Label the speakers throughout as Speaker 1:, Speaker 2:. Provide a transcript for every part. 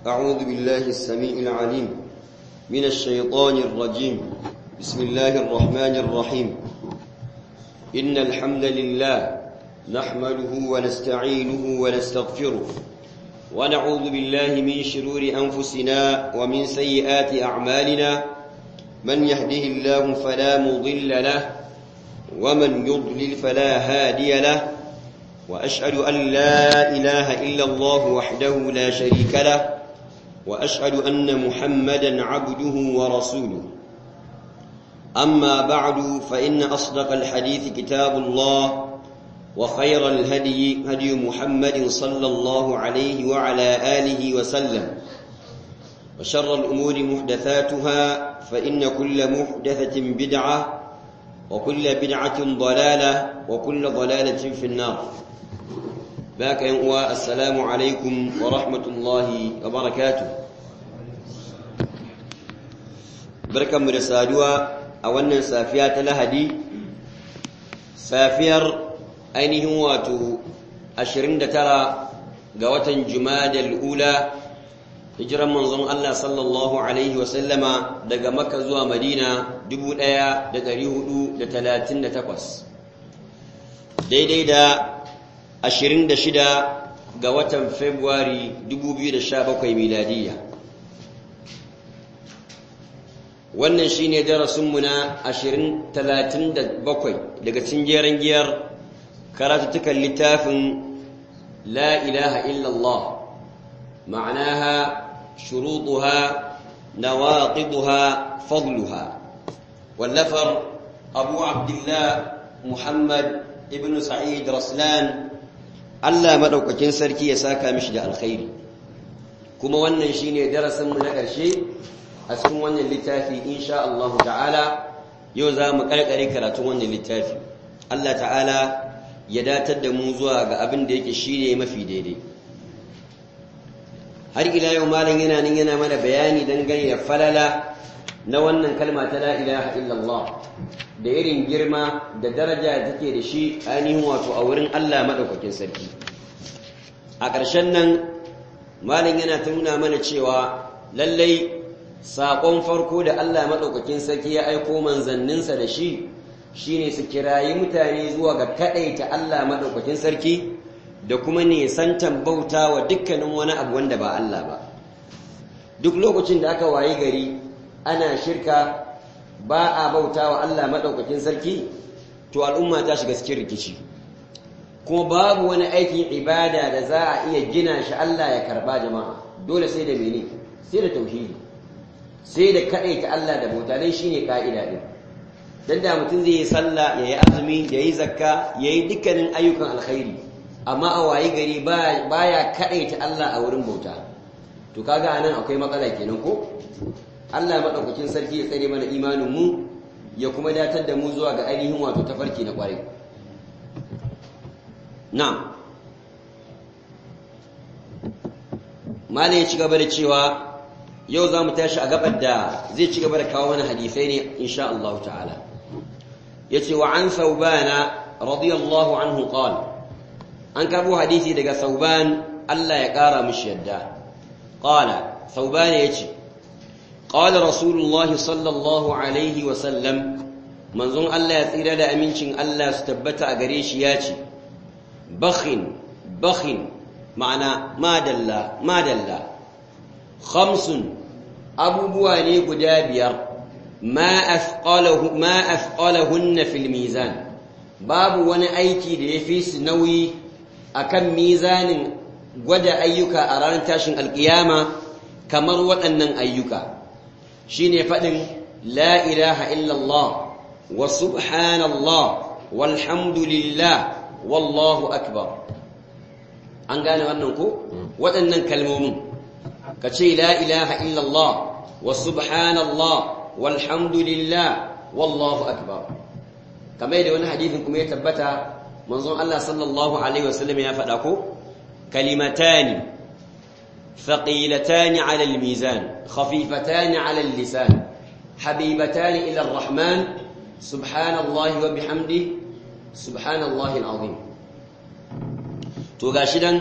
Speaker 1: أعوذ بالله السميع العليم من الشيطان الرجيم بسم الله الرحمن الرحيم إن الحمد لله نحمده ونستعينه ونستغفره ونعوذ بالله من شرور أنفسنا ومن سيئات أعمالنا من يهده الله فلا مضل له ومن يضلل فلا هادي له وأشهد أن لا إله إلا الله وحده لا شريك له وأشهد أن محمدا عبده ورسوله أما بعد فإن أصدق الحديث كتاب الله وخير الهدي هدي محمد صلى الله عليه وعلى آله وسلم وشر الأمور محدثاتها فإن كل محدثة بدعة وكل بدعة ضلالة وكل ضلالة في النار باك ينقوى السلام عليكم ورحمة الله وبركاته بركة مرسادوا أولا سافيات لهدي سافير ainihin wato 29 ga watan Jumadal Ula hijiran manzon Allah sallallahu alaihi wasallama daga Makka zuwa Madina 1438 daidai da 26 ga watan February 2017 miladiya wannan shine darasinmu na 2037 daga cikin jeren giyar karatuttukan littafin la ilaha illallah ma'anaha shurutuha nawaqiduha fadluha wallafar abu abdullah muhammad ibn sa'id raslan Allah madaukakin sarki ya saka mishi da alkhairi kuma wannan shine darasin mu na ƙarshe a cikin wannan littafi insha Allah ta'ala yau za mu karkare karatun wannan littafi Allah ta'ala ya datar da mu zuwa ga abin da yake shi ne mafi daidai har ila yau malam yana nan yana mana bayani dangane da falala na wannan kalma ta la ilaha illallah da irin girma da daraja da take da shi ainihin wato a wurin Allah madaukakin sarki a ƙarshen nan malam yana ta nuna mana cewa lallai saƙon farko da Allah madaukakin sarki ya aiko manzanninsa da shi shine su kirayi mutane zuwa ga kaɗaita Allah maɗaukakin sarki da kuma nisantan bauta wa dukkanin wani abu wanda ba Allah ba duk lokacin da aka wayi gari ana shirka ba a bauta wa Allah maɗaukakin sarki to al'umma ta shiga cikin rikici kuma babu wani aikin ibada da za a iya gina shi Allah ya karɓa jama'a dole sai da mene sai da tauhidi sai da kaɗaita Allah da bauta don shine ka'ida ɗin dan da mutum zai yi sallah ya yi azumi ya yi zakka ya yi dukkanin ayyukan alkhairi amma a wayi gari baya kaɗaita Allah a wurin bauta to kaga anan akwai matsala kenan ko Allah madaukakin sarki ya tsare mana imanin mu ya kuma datar da mu zuwa ga ainihin wato tafarki na kwarai na'am malai ya ci gaba da cewa yau za mu tashi a gabar da zai ci gaba da kawo mana hadisai ne insha Allah ta'ala yace wa an saubana radiyallahu anhu qala an kabo hadisi daga sauban Allah ya kara mishi yadda qala sauban yace qala rasulullahi sallallahu alaihi wa sallam manzon Allah ya tsira da amincin Allah su tabbata a gare shi yace bakhin bakhin ma'ana madalla madalla khamsun abubuwa ne guda biyar ma afqalahunna fil mizan babu wani aiki da yafi su nauyi akan mizanin gwada ayyuka a ranar tashin alkiyama kamar waɗannan ayyuka shine faɗin la ilaha illallah wa subhanallah walhamdulillah wallahu akbar an gane wannan ko waɗannan kalmomin ka ce la ilaha illallah wa subhanallah walhamdulillah wallahu akbar kamar da wani hadithin kuma ya tabbata manzon Allah sallallahu alaihi wasallam ya faɗa ko kalimatani ثقيلتان على الميزان خفيفتان على اللسان حبيبتان إلى الرحمن سبحان الله وبحمده سبحان الله العظيم to gashi dan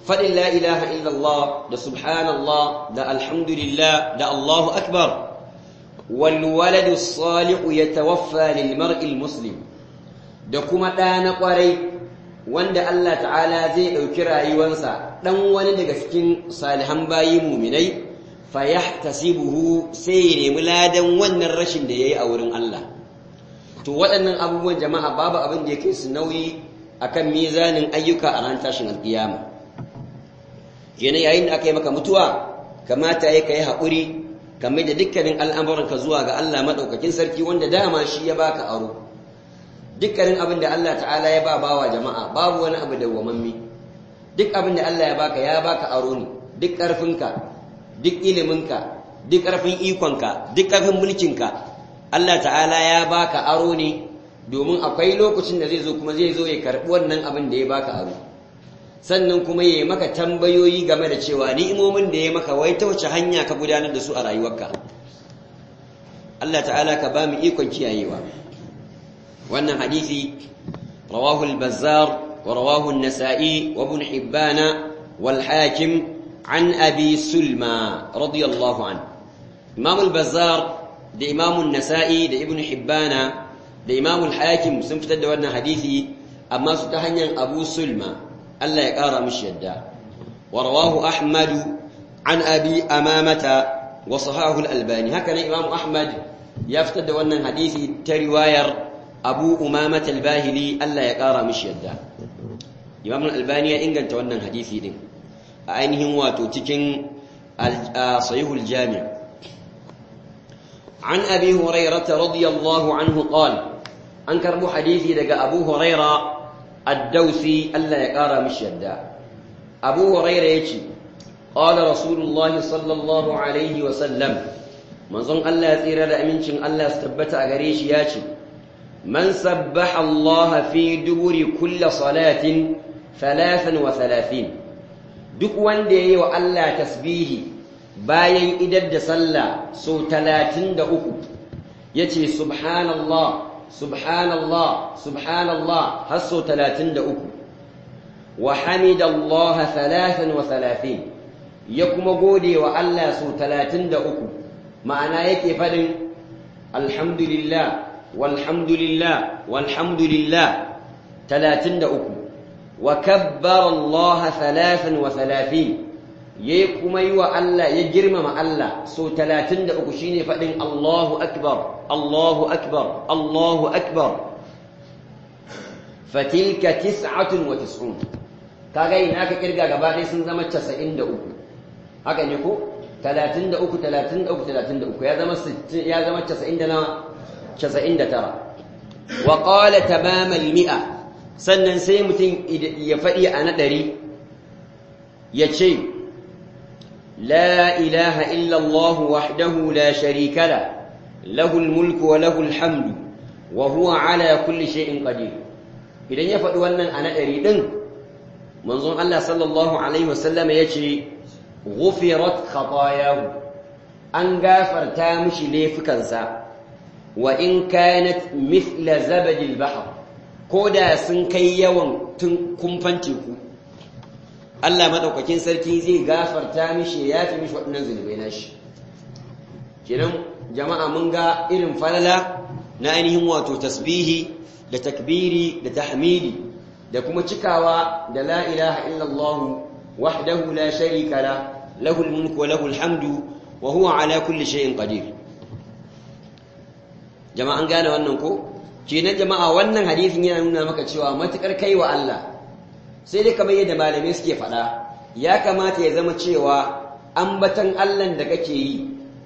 Speaker 1: faɗin la ilaha illallah da subhanallah da alhamdulillah da Allahu akbar wal waladu salihu yatawaffa lil mar'il muslim da kuma ɗa na ƙwarai wanda Allah ta'ala zai ɗauki rayuwarsa ɗan wani daga cikin salihan bayi muminai fa yahtasibuhu sai ya nemi ladan wannan rashin da yayi a wurin Allah to waɗannan abubuwan jama'a babu abin da ya kai su nauyi akan mizanin ayyuka a ran tashin alƙiyama kenan yayin da aka yi maka mutuwa kamata ya kai haƙuri kamar da dukkanin al'amuranka zuwa ga Allah maɗaukakin sarki wanda dama shi ya baka aro dukkanin abin da Allah ta'ala ya ba bawa jama'a babu wani abu da wamammi duk abin da Allah ya baka ya baka aro ne duk ƙarfinka duk iliminka duk ƙarfin ikonka duk ƙarfin mulkinka Allah ta'ala ya baka aro ne domin akwai lokacin da zai zo kuma zai zo ya karɓi wannan abin da ya baka aro sannan kuma ya yi maka tambayoyi game da cewa ni'imomin da ya maka wai ta wace hanya ka gudanar da su a rayuwarka Allah ta'ala ka ba mu ikon kiyayewa wannan hadisi rawahu al-bazzar wa rawahu an-nasa'i wa ibn hibban wal hakim an abi sulma radiyallahu an imam al-bazzar da imam an-nasa'i da ibn hibban da imam al-hakim sun fitar da wannan hadisi amma su ta hanyar abu sulma Allah ya ƙara mishi yadda wa rawahu ahmad an abi amamata wa sahahu al-albani haka ne imam ahmad ya fitar da wannan hadisi ta riwayar abu umamata al-bahili Allah ya ƙara mishi yadda imam al-albani ya inganta wannan hadisi din a ainihin wato cikin sahihul jami' عن أبي هريرة رضي الله عنه قال أنكر حديثي لقى أبو هريرة الدوسي ألا يقارى مش يدا أبو هريرة يجي قال رسول الله صلى الله عليه وسلم من ظن الله يثير لأمنشن الله استبت أغريش ياتي من سبح الله في دبر كل صلاة ثلاثا وثلاثين duk wanda ya yi wa Allah tasbihi bayan idar da sallah so talatin da uku ya ce subhanallah subhanallah subhanallah har so talatin da uku wa hamidallaha thalathan wa thalathin ya kuma gode wa Allah so talatin da uku ma'ana yake faɗin alhamdulillah walhamdulillah walhamdulillah talatin da uku wa kabbara Allah thalathan wa thalathin yayi kuma yi wa Allah ya girmama Allah so 33 shine fadin Allahu akbar Allahu akbar Allahu akbar fatilka 99 kaga ina ka kirga gaba ɗaya sun zama 93 haka ne ko 33 33 33 ya zama 60 ya zama 90 da nawa 99 wa qala tamam al-mi'a sannan sai mutum ya faɗi a na ɗari ya ce لا إله إلا الله وحده لا شريك له له الملك وله الحمد وهو على كل شيء قدير idan ya faɗi wannan a naɗari ɗin manzon Allah sallallahu alaihi wasallam ya ce ghufirat khatayahu an gafarta mishi laifukansa wa in kanat mithla zabadil bahr ko da sun kai yawan tun kumfan teku Allah madaukakin sarki zai gafarta mishi ya fi mishi waɗannan zunubai nashi kenan jama'a mun ga irin falala na ainihin wato tasbihi da takbiri da tahmidi da kuma cikawa da la ilaha illallah wahdahu la sharika la lahu mulku wa lahu hamdu wa huwa ala kulli shay'in qadir jama'a an gane wannan ko kenan jama'a wannan hadisin yana nuna maka cewa matukar kai wa Allah sai dai kamar yadda malamai suke faɗa ya kamata ya zama cewa ambatan Allahn da kake yi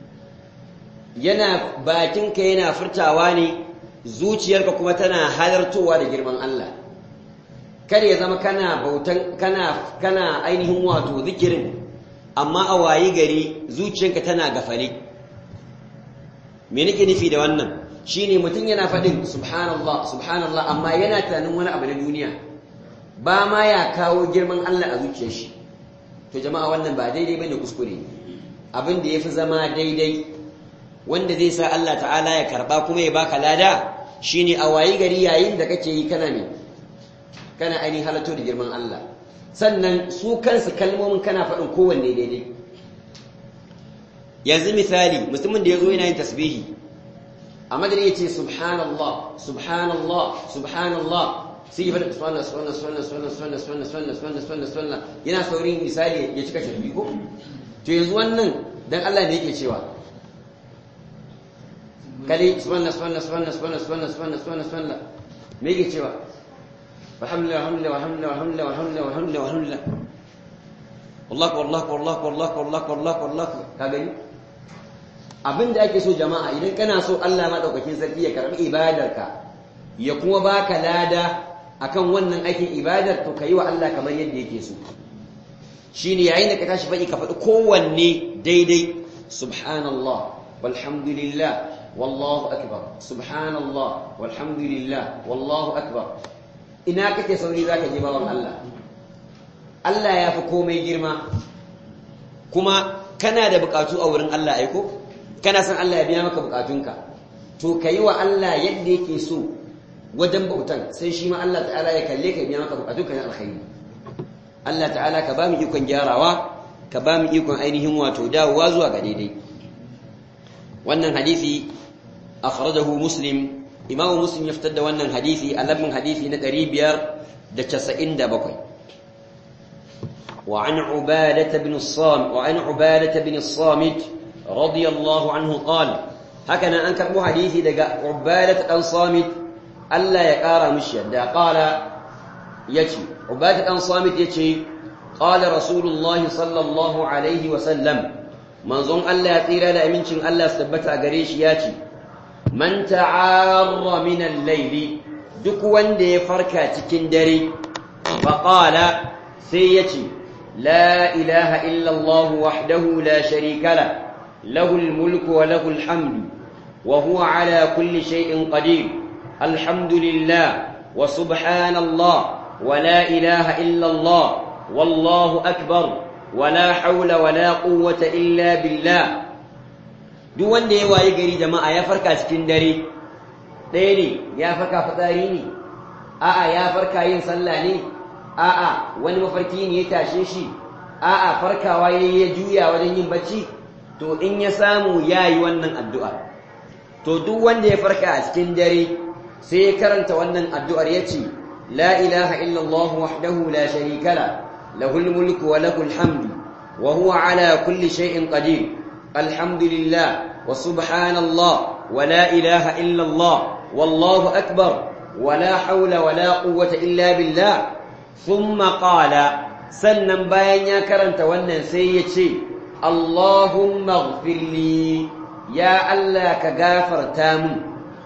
Speaker 1: yana bakinka yana furtawa ne zuciyarka kuma tana halartowa da girman Allah kar ya zama kana bautan kana kana ainihin wato zikirin amma a wayi gari zuciyarka tana gafale me nake nufi da wannan shine mutum yana faɗin subhanallah subhanallah amma yana tunanin wani abu na duniya ba ma ya kawo girman Allah a zuciyar shi to jama'a wannan ba daidai bane kuskure abin da yafi zama daidai wanda zai sa Allah ta'ala ya karba kuma ya baka lada shine a wayi gari yayin da kake yi kana ne kana ainihin halatto da girman Allah sannan su kansu kalmomin kana faɗin kowanne daidai yanzu misali mutumin da ya zo yana yin tasbihi a madari ya ce subhanallah subhanallah subhanallah sai ya faɗi subhanallah subhanallah subhanallah subhanallah subhanallah subhanallah subhanallah subhanallah subhanallah yana saurin misali ya cika shirbi ko to yanzu wannan dan Allah ne yake cewa kali subhanallah subhanallah subhanallah subhanallah subhanallah subhanallah subhanallah subhanallah me yake cewa walhamdulillah walhamdulillah walhamdulillah walhamdulillah walhamdulillah walhamdulillah walhamdulillah wallahu wallahu wallahu wallahu wallahu wallahu wallahu ka gani abin da ake so jama'a idan kana so Allah maɗaukakin sarki ya karɓi ibadarka ya kuma baka lada akan wannan aikin ibadar to yi wa Allah kamar yadda yake so shine yayin da ka tashi faɗi ka faɗi kowanne daidai subhanallah walhamdulillah wallahu akbar subhanallah walhamdulillah wallahu akbar ina kake sauri zaka je bawan Allah Allah ya fi komai girma kuma kana da bukatu a wurin Allah aiko kana san Allah ya biya maka bukatunka to yi wa Allah yadda yake so wajen bautan sai shi ma Allah ta'ala ya kalle ka biya maka bukatunka na alkhairi Allah ta'ala ka ba mu ikon gyarawa ka ba mu ikon ainihin wato dawowa zuwa ga daidai wannan hadisi akhrajahu muslim imamu muslim ya fitar da wannan hadisi a lambin hadisi na 597 وعن عبادة بن الصامت وعن عبادة بن الصامت رضي الله عنه قال هكذا أنكر حديثي دقاء عبادة بن صامت ألا يقار مشيد قال يتي عبادة بن صامت يتي قال رسول الله صلى الله عليه وسلم منظوم ألا يطير لأمنشن ألا استبتع قريش ياتي من تعار من الليل duk wanda ya farka cikin dare faƙala sai ya ce la ilaha illallah wahdahu la sharika la lahul mulku wa lahul hamdu wa huwa ala kulli shay'in qadir alhamdulillah wa subhanallah wa la ilaha illallah wallahu akbar wa la hawla wa la quwwata illa billah duk wanda ya waye gari jama'a ya farka cikin dare ɗaya ne ya farka fitsari ne a'a ya farka yin sallah ne a'a wani mafarki ne ya tashe shi a'a farkawa ya ya juya wajen yin bacci to in ya samu ya yi wannan addu'a to duk wanda ya farka a cikin dare sai ya karanta wannan addu'ar ya ce la ilaha illallah wahdahu la sharika la lahul mulku wa lahul hamdu wa huwa ala kulli shay'in qadir alhamdulillah wa subhanallah wa la ilaha illallah والله أكبر ولا حول ولا قوة إلا بالله ثم قال سنن باين يا كرنت wannan sai yace Allahumma ighfir li ya Allah ka gafarta mun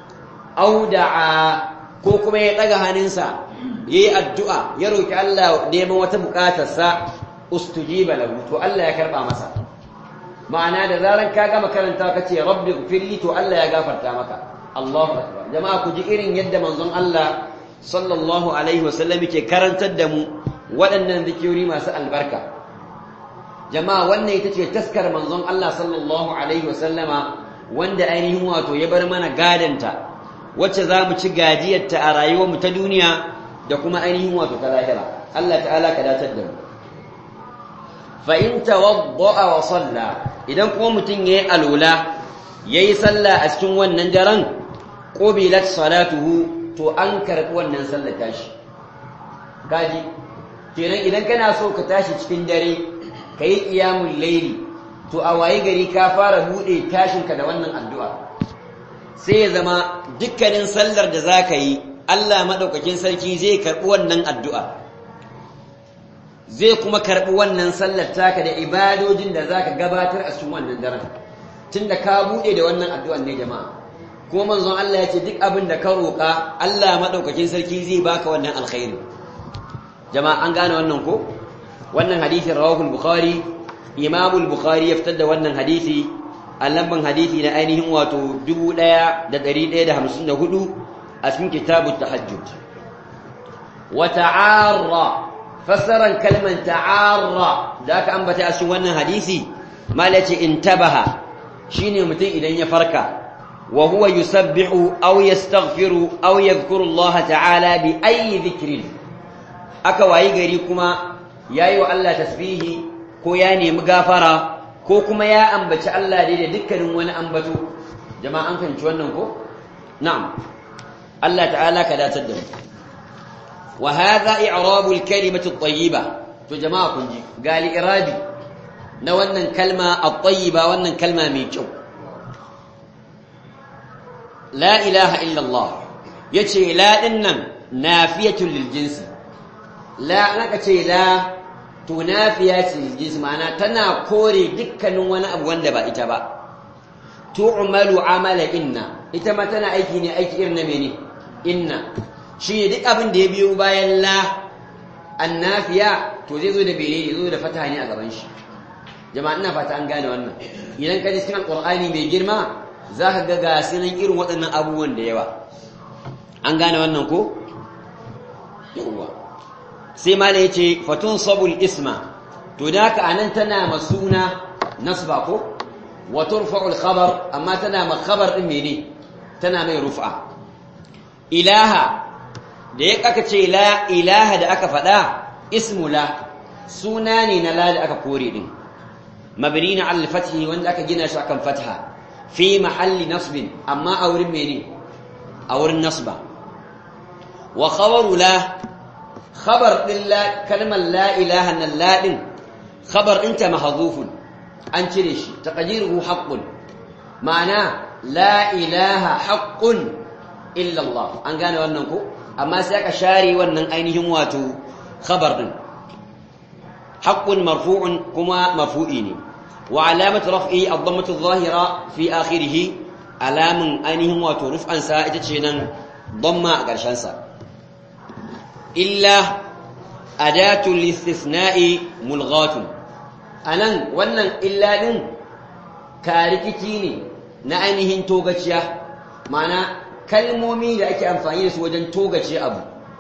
Speaker 1: au da'a ko kuma ya daga hannunsa yayi addu'a ya roki Allah neman wata bukatarsa ustujiba lahu to Allah ya karba masa ma'ana da zaran ka gama karanta kace rabbi ighfir li to Allah ya gafarta maka Allahu akbar jama'a ku ji irin yadda manzon Allah sallallahu alaihi wasallam yake karantar da mu waɗannan zikiri masu albarka jama'a wannan ita ce taskar manzon Allah sallallahu alaihi wasallama wanda ainihin wato ya bar mana gadanta wacce za mu ci gajiyarta a rayuwar mu ta duniya da kuma ainihin wato ta lahira Allah ta'ala ka datar da mu fa in tawadda'a wa salla idan kuma mutum yayi alula yayi sallah a cikin wannan daren qubilat salatuhu to an karbi wannan sallar tashi kaji kenan idan kana so ka tashi cikin dare kai qiyamul layli to a waye gari ka fara bude tashinka da wannan addu'a sai ya zama dukkanin sallar da zaka yi Allah madaukakin sarki zai karbi wannan addu'a zai kuma karbi wannan sallar taka da ibadojin da zaka gabatar a cikin wannan daren tunda ka bude da wannan addu'an ne jama'a kuma manzon Allah ya ce duk abin da ka roƙa Allah madaukakin sarki zai baka wannan alkhairi jama'a an gane wannan ko wannan hadisin rawahu al-bukhari imam al-bukhari ya fitar da wannan hadisi a lamban hadisi na ainihin wato 1154 a cikin kitabut tahajjud wa ta'arra fassaran kalman ta'arra da aka ambata a cikin wannan hadisi malaci intabaha shine mutum idan ya farka وهو يسبح أو يستغفر أو يذكر الله تعالى بأي ذكر aka wayi gari kuma yayi wa Allah tasbihi ko ya nemi gafara ko kuma ya ambaci Allah dai da dukkanin wani ambato jama'a an fahimci wannan ko na'am Allah ta'ala ka datar da mu wa hadha i'rabu al-kalimati at-tayyiba to jama'a kun ji gali irabi na wannan kalma at-tayyiba wannan kalma mai kyau la ilaha illa Allah yace la dinnan nafiyatul lil jinsi la naka ce la to nafiya ce lil jinsi ma'ana tana kore dukkanin wani abu wanda ba ita ba tu'malu amala inna ita ma tana aiki ne aiki irin na mene inna shi ne duk abin da ya biyo bayan la annafiya to zai zo da bene zo da fata ne a gaban shi jama'a ina fata an gane wannan idan ka ji cikin alqur'ani mai girma zaka ga ga sunan irin waɗannan abubuwan da yawa an gane wannan ko yawa sai mala yace fatun sabul isma to da haka anan tana masuna nasba ko wa turfa'u al-khabar amma tana ma khabar din mene tana mai rufa ilaha da ya aka ce la ilaha da aka faɗa ismu la suna ne na la da aka kore din mabni na al fathi wanda aka gina shi akan fatha fi mahalli nasbin amma a wurin mene a wurin nasba wa khabaru la khabar din la kalmar la ilaha nan la din khabar ɗinta mahdhufun an cire shi taqdiruhu haqqun ma'ana la ilaha haqqun illa Allah an gane wannan ko amma sai aka share wannan ainihin wato khabar din haqqun marfu'un kuma marfu'i ne wa alamatu raf'i ad-dammatu adh-dhahira fi akhirih alamun ainihin wato ruf'an sa ita ce nan damma a ƙarshen sa illa adatu listithna'i mulghatun anan wannan illa din karikiti ne na ainihin togaciya ma'ana kalmomi da ake amfani da su wajen togace abu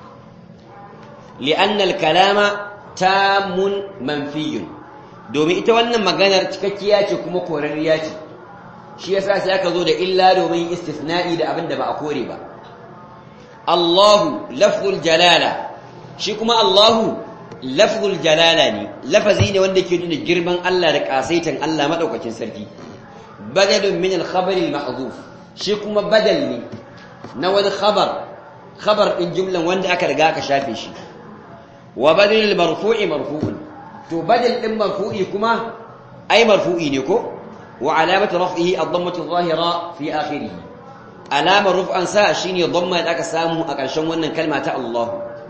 Speaker 1: li'annal kalama tamun manfiyun domin ita wannan maganar cikakkiya ce kuma korariya ce shi yasa sai aka zo da illa domin istisna'i da abin da ba a kore ba Allahu lafzul jalala shi kuma Allahu lafzul jalala ne lafazi ne wanda ke nuna girman Allah da kasaitan Allah madaukakin sarki badalun min al-khabar al-mahdhuf shi kuma badal ne na wani khabar khabar din jumlan wanda aka riga aka shafe shi wa badal marfu'i marfu'un to badal din marfu'i kuma ai marfu'i ne ko wa alamatu raf'ihi ad-dammatu adh-dhahira fi akhirih alama ruf'an sa shine dhamma da aka samu a ƙarshen wannan kalma ta Allah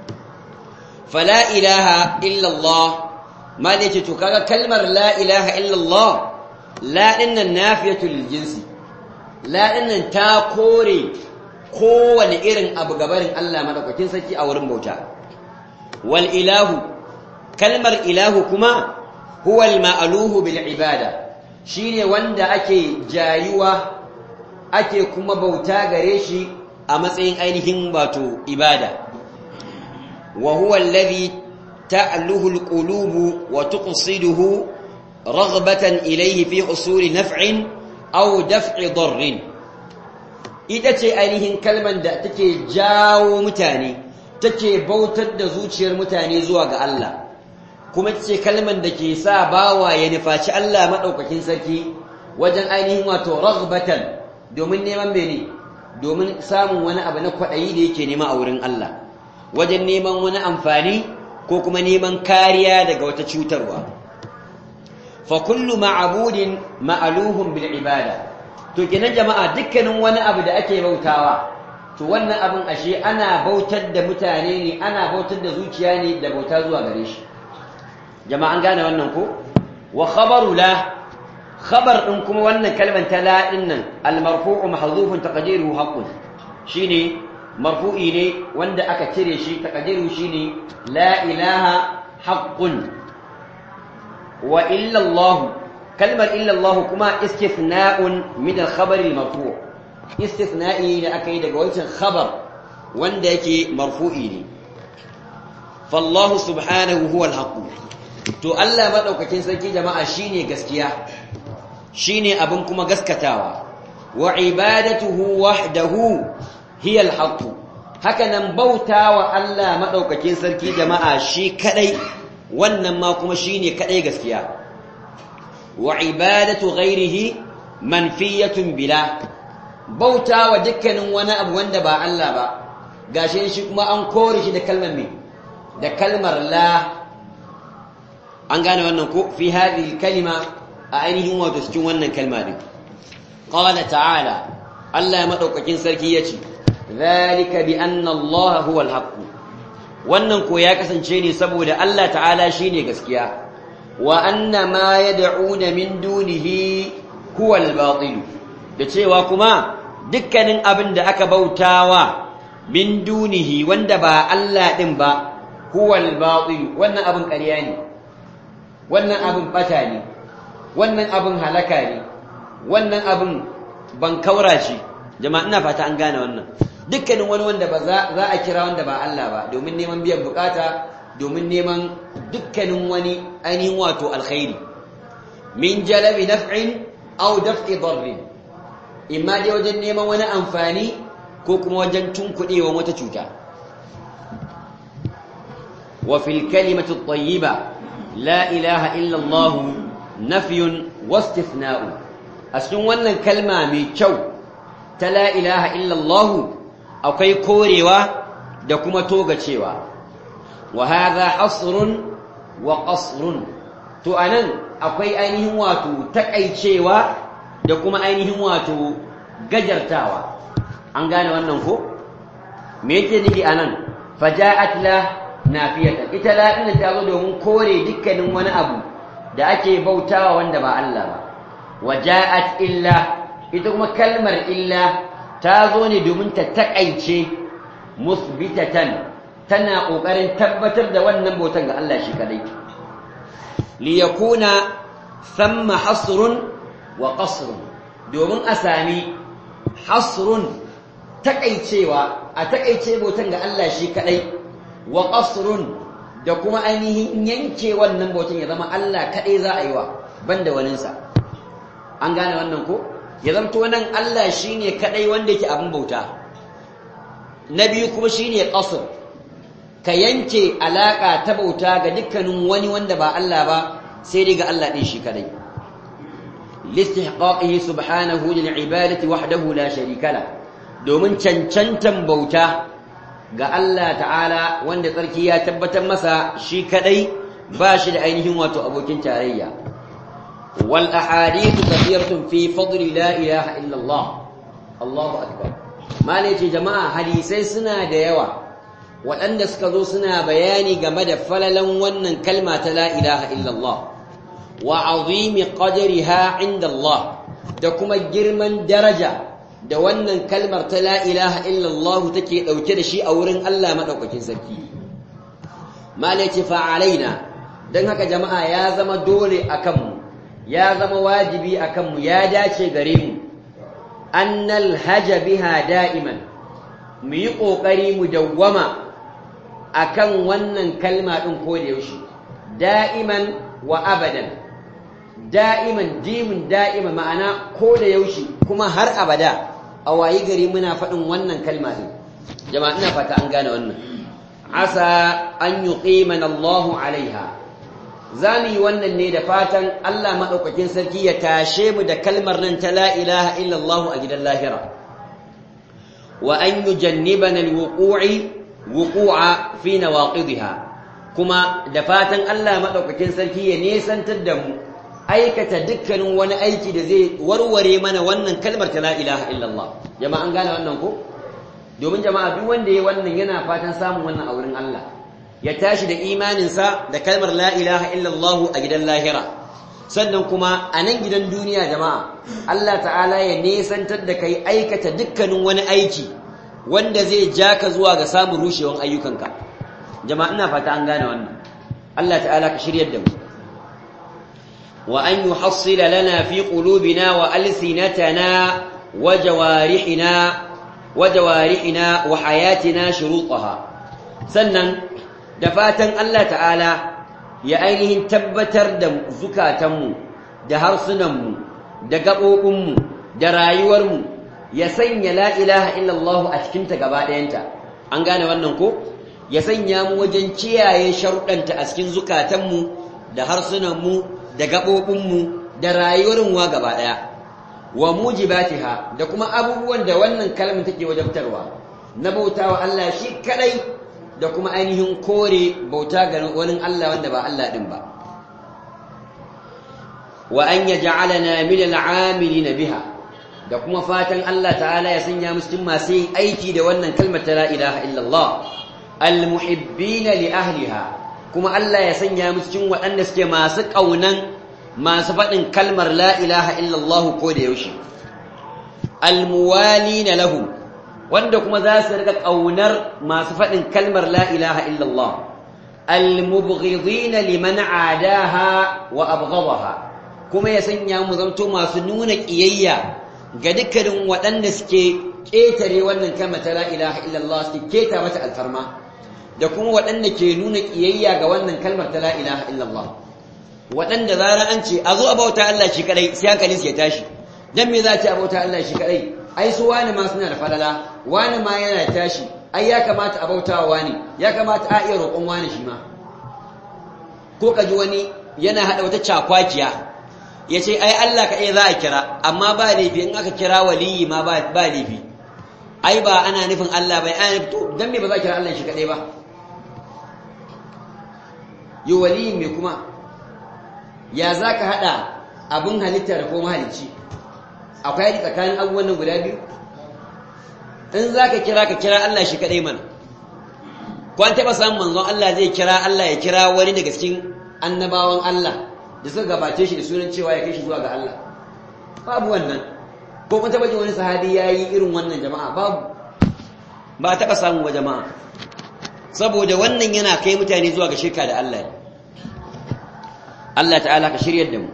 Speaker 1: fala ilaha illa Allah ma ne ce to kaga kalmar la ilaha illa Allah la dinnan nafiyatu lil jinsi la dinnan ta kore kowane irin abu gabarin Allah madaukakin sarki a wurin bauta wal ilahu kalmar ilahu kuma huwa al ma'luhu bil ibada shine wanda ake jayuwa ake kuma bauta gare shi a matsayin ainihin wato ibada wa huwa alladhi ta'luhu al qulubu wa tuqsiduhu raghbatan ilayhi fi husuli naf'in aw daf'i darrin ita ce ainihin kalman da take jawo mutane take bautar da zuciyar mutane zuwa ga Allah kuma ita ce kalman da ke sa bawa ya nufaci Allah maɗaukakin sarki wajen ainihin wato raghbatan domin neman mene domin samun wani abu na kwaɗayi da yake nema a wurin Allah wajen neman wani amfani ko kuma neman kariya daga wata cutarwa fa kullu ma'budin ma'aluhum bil ibada to kenan jama'a dukkanin wani abu da ake bautawa to wannan abin ashe ana bautar da mutane ne ana bautar da zuciya ne da bauta zuwa gare shi jama'a an gane wannan ko wa khabaru la khabar din kuma wannan kalmar ta la din nan al marfu'u mahdhufun taqdiruhu haqqun shine marfu'i ne wanda aka cire shi taqdiruhu shine la ilaha haqqun wa illa Allah kalmar illa Allah kuma istithna'un min al-khabar al-marfu' istithna'i da aka yi daga wancan khabar wanda yake marfu'i ne fallahu subhanahu huwa al-haqq to Allah madaukakin sarki jama'a shine gaskiya shine abin kuma gaskatawa wa ibadatuhu wahdahu hiya al-haqq haka nan bautawa Allah madaukakin sarki jama'a shi kadai wannan ma kuma shine kadai gaskiya wa ibadatu ghairihi manfiyatun bila bauta wa dukkanin wani abu wanda ba Allah ba gashi shi kuma an kore shi da kalmar me da kalmar la an gane wannan ko fi hadhihi kalima a ainihin wato cikin wannan kalma din qala ta'ala Allah ya madaukakin sarki yace zalika bi anna Allah huwa al-haqq wannan ko ya kasance ne saboda Allah ta'ala shine gaskiya wa anna ma yad'una min dunihi huwa al-batil da cewa kuma dukkanin abin da aka bautawa min dunihi wanda ba Allah din ba huwa al-batil wannan abin ƙarya ne wannan abin bata ne wannan abin halaka ne wannan abin bankaura ce jama'a ina fata an gane wannan dukkanin wani wanda ba za a kira wanda ba Allah ba domin neman biyan bukata domin neman dukkanin wani ainihin wato alkhairi min jalabi naf'in aw daf'i darrin imma dai wajen neman wani amfani ko kuma wajen tunkuɗewa wata cuta wa fil kalimatu tayyiba la ilaha illa Allah nafyun wastithna'u a cikin wannan kalma mai kyau ta la ilaha illa Allah akwai korewa da kuma togacewa wa hadha hasrun wa qasrun to anan akwai ainihin wato takaicewa da kuma ainihin wato gajartawa an gane wannan ko me yake nufi anan faja'at la nafiyatan ita la din ta zo domin kore dukkanin wani abu da ake bautawa wanda ba Allah ba waja'at illa ita kuma kalmar illa ta zo ne domin ta takaice musbitatan tana kokarin tabbatar da wannan bautan ga Allah shi kadai li yakuna thamma hasrun wa qasrun domin a sami hasrun takaicewa a takaice bautan ga Allah shi kadai wa qasrun da kuma ainihin yanke wannan bautan ya zama Allah kadai za a yi wa banda waninsa an gane wannan ko ya zamto nan Allah shine kadai wanda yake abin bauta na biyu kuma shine qasr ka yanke alaka ta bauta ga dukkanin wani wanda ba Allah ba sai dai ga Allah din shi kadai listihqaqihi subhanahu lil ibadati wahdahu la sharika la domin cancantan bauta ga Allah ta'ala wanda tsarki ya tabbatar masa shi kadai ba shi da ainihin wato abokin tarayya wal ahadithu kathiratun fi fadli la ilaha illa Allah Allahu akbar mala ce jama'a hadisai suna da yawa waɗanda suka zo suna bayani game da falalan wannan kalma ta la ilaha illa Allah wa azimi qadriha inda Allah da kuma girman daraja da wannan kalmar ta la ilaha illallah take dauke da shi a wurin Allah madaukakin sarki malaci fa alaina dan haka jama'a ya zama dole akan mu ya zama wajibi akan mu ya dace gare mu annal haja biha da'iman mu yi kokari mu dawwama akan wannan kalma din ko da yaushe da'iman wa abadan da'iman jimin da'ima ma'ana ko da yaushe kuma har abada a wayi gari muna faɗin wannan kalma din jama'a ina fata an gane wannan asa an yuqimana Allahu alaiha zamu yi wannan ne da fatan Allah madaukakin sarki ya tashe mu da kalmar nan ta la ilaha illa Allah a gidan lahira wa an yujannibana alwuqu'i wuqu'a fi nawaqidha kuma da fatan Allah madaukakin sarki ya nesantar da mu aikata dukkanin wani aiki da zai warware mana wannan kalmar ta la ilaha illallah jama'a an gane wannan ko domin jama'a duk wanda ya wannan yana fatan samun wannan a wurin Allah ya tashi da imaninsa da kalmar la ilaha illallah a gidan lahira sannan kuma a nan gidan duniya jama'a Allah ta'ala ya nesantar da kai aikata dukkanin wani aiki wanda zai ja ka zuwa ga samun rushewan ayyukanka jama'a ina fata an gane wannan Allah ta'ala ka shiryar da mu وأن يحصل لنا في قلوبنا وألسنتنا وجوارحنا وجوارحنا وحياتنا شروطها سنن دفاتا الله تعالى يا أينهم تبتر دم زكاتم دهرسنم دقبوبم درايورم يسن لا إله إلا الله أشكنت قبادينتا أنقانا وننكو ya sanya mu wajen kiyaye sharuɗanta a cikin zukatanmu da harsunanmu da gaɓoɓinmu da rayuwar wa gaba ɗaya wa mujibatiha da kuma abubuwan da wannan kalmar take wajabtarwa na bautawa Allah shi kadai da kuma ainihin kore bauta ga wani Allah wanda ba Allah din ba wa an yaj'alana min al'amilina biha da kuma fatan Allah ta'ala ya sanya mu cikin masu yin aiki da wannan kalmar ta la ilaha illallah almuhibbina li ahliha kuma Allah ya sanya mu cikin waɗanda suke masu ƙaunan masu faɗin kalmar la ilaha illallah ko da yaushe almuwalina lahum wanda kuma za su rika ƙaunar masu faɗin kalmar la ilaha illallah almubghidina liman adaha wa abghadaha kuma ya sanya mu zanto masu nuna ƙiyayya ga dukkanin waɗanda suke ƙetare wannan kalmar ta la ilaha illallah suke keta mata alfarma da kuma waɗanda ke nuna ƙiyayya ga wannan kalmar ta la ilaha illallah waɗanda zara an ce a zo a bauta Allah shi kadai sai hankalin su ya tashi dan me za a ce a bauta Allah shi kadai ai su wani ma suna da falala wani ma yana tashi ai ya kamata a bauta wa wani ya kamata a iya roƙon wani shi ma ko ka ji wani yana haɗa wata cakwakiya ya ce ai Allah ka za a kira amma ba laifi in aka kira waliyi ma ba laifi ai ba ana nufin Allah bai ana nufin to dan me ba za a kira Allah shi kadai ba yi waliyin me kuma ya za ka haɗa abin halitta da kuma halicci akwai haɗi tsakanin abubuwan nan guda biyu in za ka kira ka kira Allah shi kadai mana ko an taɓa samun manzon Allah zai kira Allah ya kira wani daga cikin annabawan Allah da suka gabace shi da sunan cewa ya kai shi zuwa ga Allah babu wannan ko kun taba jin wani sahabi yayi irin wannan jama'a babu ba taba samu wa jama'a saboda wannan yana kai mutane zuwa ga shirka da Allah ne Allah ta'ala ka shiryar da mu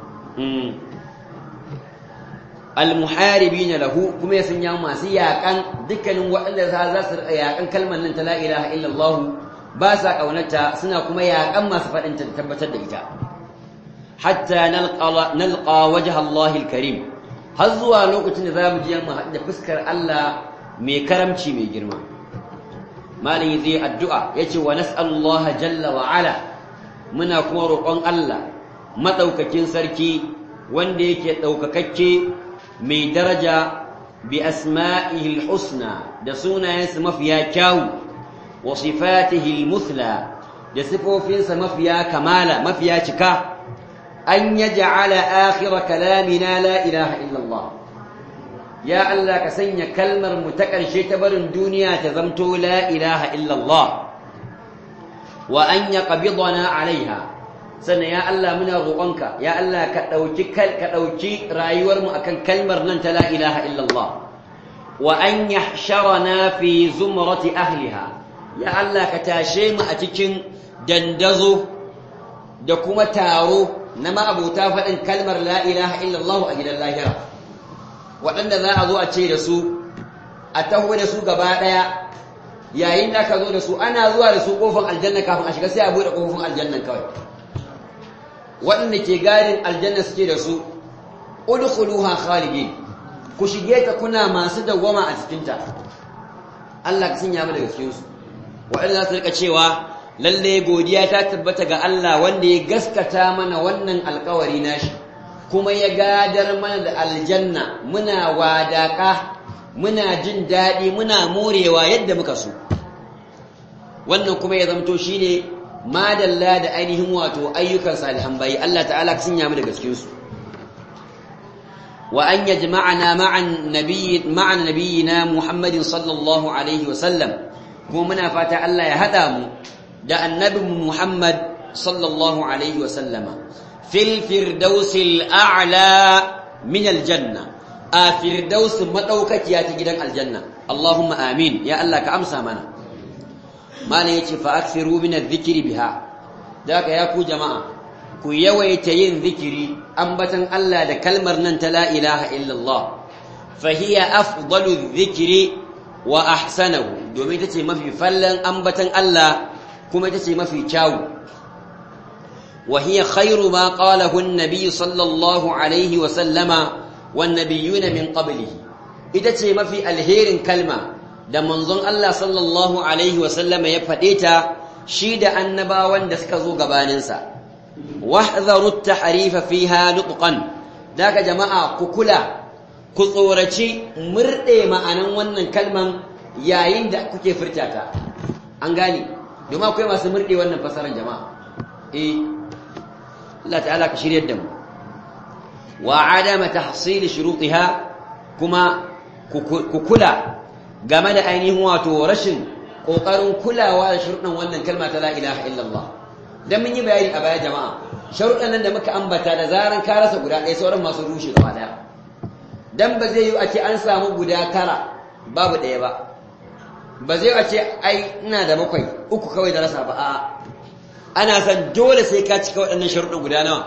Speaker 1: almuharibina lahu kuma ya sanya masu yakan dukkanin waɗanda za su yakan kalmar nan ta la ilaha illallah ba sa kaunarta suna kuma yakan masu faɗin ta tabbatar da ita hatta nalqa wajha Allah karim har zuwa lokacin da zamu je mu haɗu da fuskar Allah mai karamci mai girma malin zai addu'a yace wa nas'alullah jalla wa ala muna kuma roƙon Allah madaukakin sarki wanda yake daukakakke mai daraja bi asma'ihi husna da sunayensa mafiya kyawu wa sifatihi muthla da sifofinsa mafiya kamala mafiya cika أن يجعل آخر كلامنا لا إله إلا الله يا الله كسنيا كلمة متكر شتبر الدنيا تزمتو لا إله إلا الله وأن يقبضنا عليها سنة يا الله من غوانك يا الله كتوجي كتوجي رايور مؤكن كلمة ننت لا إله إلا الله وأن يحشرنا في زمرة أهلها يا الله كتاشيم أتكن دندزو دكما تارو na ma'abuta faɗin kalmar la ilaha illallah a gidan lahira waɗanda za a zo a ce da su a taho da su gaba ɗaya yayin da ka zo da su ana zuwa da su ƙofar aljanna kafin a shiga sai a buɗe ƙofofin aljannan kawai waɗanda ke gadin aljanna suke da su udkhuluha khalidin ku shige ta kuna masu dawwama a cikinta Allah ka sanya mu daga cikin su waɗanda za su rika cewa lalle godiya ta tabbata ga Allah wanda ya gaskata mana wannan alkawari nashi kuma ya gadar mana da aljanna muna wadaka muna jin daɗi muna morewa yadda muka so wannan kuma ya zamto shine madalla da ainihin wato ayyukan salihan bayi Allah ta'ala ka sanya mu daga cikin su wa an yajma'ana ma'an nabiyyi ma'an nabiyyina Muhammadin sallallahu alaihi wa sallam kuma muna fata Allah ya hada mu da annabin Muhammad sallallahu alaihi wasallama fil firdausil a'la min aljanna a firdaus madaukakiya ta gidan aljanna Allahumma amin ya Allah ka amsa mana mana yace fa akthiru min adh-dhikri biha daga ya ku jama'a ku yawaita yin zikiri ambatan Allah da kalmar nan ta la ilaha illallah fa hiya afdalu dhikri wa ahsanahu domin tace mafi fallan ambatan Allah kuma ita ce mafi kyawu wa hiya khairu ma qalahu an-nabiy sallallahu alaihi wa sallama wan nabiyuna min qablihi ita ce mafi alherin kalma da manzon Allah sallallahu alaihi wasallam ya faɗe ta shi da annabawan da suka zo gabaninsa wahdharu at-tahrifa fiha nutqan daga jama'a ku kula ku tsoraci murde ma'anan wannan kalman yayin da kuke furta ta an gane domin akwai masu murde wannan fasaran jama'a eh Allah ta'ala ka shiryar da mu wa adama tahsil shurutiha kuma ku kula game da ainihin wato rashin kokarin kulawa da sharuɗan wannan kalma ta la ilaha illallah dan mun yi bayani a baya jama'a sharuɗan nan da muka ambata da zaran ka rasa guda ɗaya sauran masu rushe gaba ɗaya dan ba zai yi a ce an samu guda tara babu ɗaya ba ba zai a ce ai ina da bakwai uku kawai da rasa ba a ana san dole sai ka cika waɗannan sharuɗan guda nawa